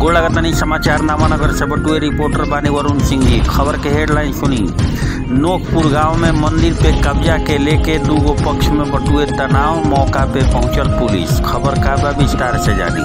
गोड़ लगातानी समाचार नामानगर से बटुए रिपोर्टर बानी वरुण सिंह जी खबर के हेडलाइन सुनी नोकपुर गांव में मंदिर पे कब्जा के लेके दूगो पक्ष में बटुए तनाव मौका पे पहुंचल पुलिस खबर का बा विस्तार से जानी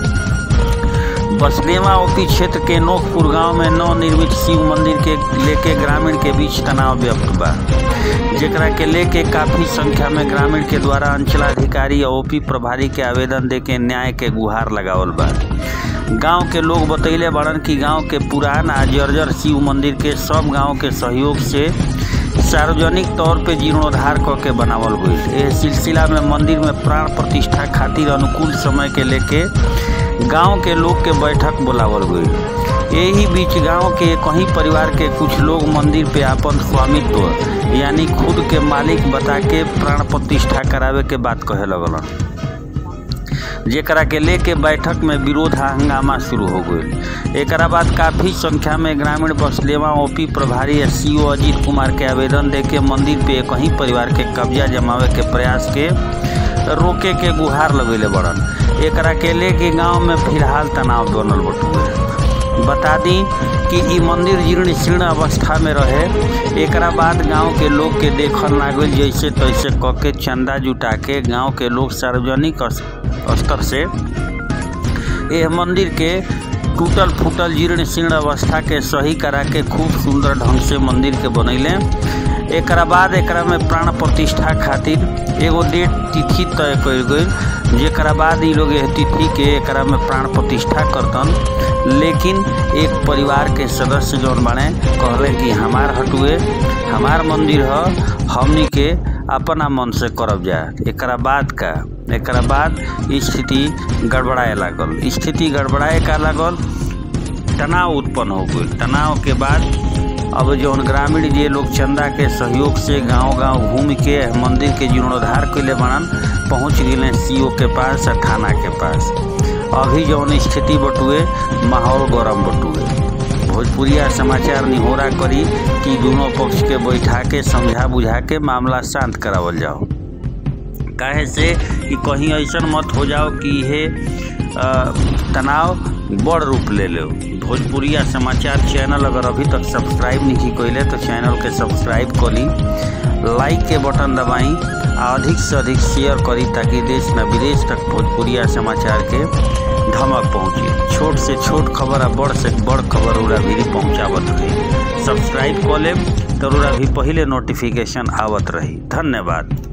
बसनेवा ओपी क्षेत्र के नोकपुर गांव में नवनिर्मित शिव मंदिर के लेके ग्रामीण के बीच तनाव व्यक्त बा जेकरा के लेके काफी संख्या में ग्रामीण के द्वारा अंचलाधिकारी और ओपी प्रभारी के आवेदन देके न्याय के गुहार लगावल बा गांव के लोग बतैले बड़न कि गांव के पुरान आ जर्जर शिव मंदिर के सब गांव के सहयोग से सार्वजनिक तौर पे जीर्णोद्धार क के बनावल गईल एह सिलसिला में मंदिर में प्राण प्रतिष्ठा खातिर अनुकूल समय के लेके गांव के लोग के बैठक बुलावल गईल यही बीच गांव के कहीं परिवार के कुछ लोग मंदिर पे आपन स्वामित्व यानी खुद के मालिक बता के प्राण प्रतिष्ठा करावे के बात कहे लगलन जेकरा के लेके बैठक में विरोध आ हंगामा शुरू हो गई एक बाद काफी संख्या में ग्रामीण बसलेवा ओपी प्रभारी एस अजीत कुमार के आवेदन देके मंदिर पे कहीं परिवार के कब्जा जमावे के प्रयास के रोके के गुहार लगेले बड़न एकरा के लेके गांव में फिलहाल तनाव बनल बटुए बता दी कि ई मंदिर जीर्ण शीर्ण अवस्था में रहे एकरा बाद गांव के लोग के देखल लागल जैसे तैसे क के चंदा जुटा के गांव के लोग सार्वजनिक स्तर से यह मंदिर के टूटल फूटल जीर्ण शीर्ण अवस्था के सही करा के खूब सुंदर ढंग से मंदिर के बनैले एकरा बाद एकरा में प्राण प्रतिष्ठा खातिर एगो डेट तिथि तय कल गई जेकरा बाद ई लोग तिथि के एकरा में प्राण प्रतिष्ठा करतन लेकिन एक परिवार के सदस्य जौन बने कहले कि हमार हटुए हमार मंदिर ह हमनी के अपना मन से करब जा एकरा बाद का एकरा बाद स्थिति गड़बड़ाए लागल स्थिति गड़बड़ाए का लागल तनाव उत्पन्न हो गई तनाव के बाद अब जौन ग्रामीण जे लोग चंदा के सहयोग से गांव गांव घूम के मंदिर के जीर्णोद्धार कैले बनन पहुंच गए सीओ के पास और थाना के पास अभी जौन स्थिति बटुए माहौल गरम बटुए भोजपुरिया समाचार निहोरा करी कि दोनों पक्ष के बैठा के समझा बुझा के मामला शांत करावल जाओ काहे से कि कहीं ऐसा मत हो जाओ कि यह तनाव बड़ रूप ले लो भोजपुरिया समाचार चैनल अगर अभी तक सब्सक्राइब नहीं कैले तो चैनल के सब्सक्राइब करी लाइक के बटन दबाई आ अधिक से अधिक शेयर करी ताकि देश न विदेश तक भोजपुरिया समाचार के धमक पहुँचे छोट से छोट खबर आ बड़ से बड़ खबर उड़ा भी पहुँचावत रही सब्सक्राइब कर लेब तो उड़ा भी पहले नोटिफिकेशन आवत रही धन्यवाद